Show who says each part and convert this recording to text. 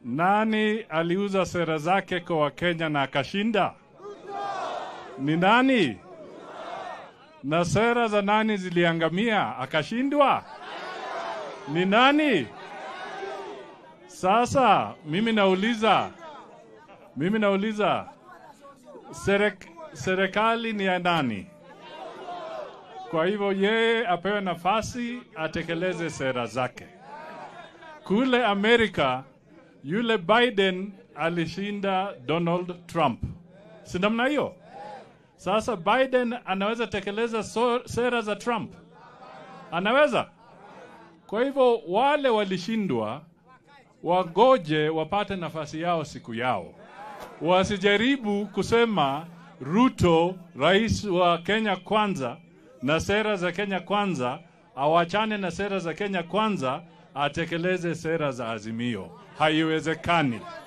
Speaker 1: Nani aliuza sera zake kwa Wakenya na akashinda? Ni nani? Na sera za nani ziliangamia akashindwa? Ni nani? Sasa mimi nauliza, mimi nauliza, serek, serikali ni ya nani? Kwa hivyo yeye apewe nafasi atekeleze sera zake. Kule Amerika yule Biden alishinda Donald Trump, si namna hiyo? Sasa Biden anaweza tekeleza so, sera za Trump? Anaweza? Kwa hivyo wale walishindwa wagoje wapate nafasi yao siku yao, wasijaribu kusema Ruto, rais wa Kenya kwanza, na sera za Kenya kwanza, awachane na sera za Kenya kwanza, atekeleze sera za Azimio. Haiwezekani.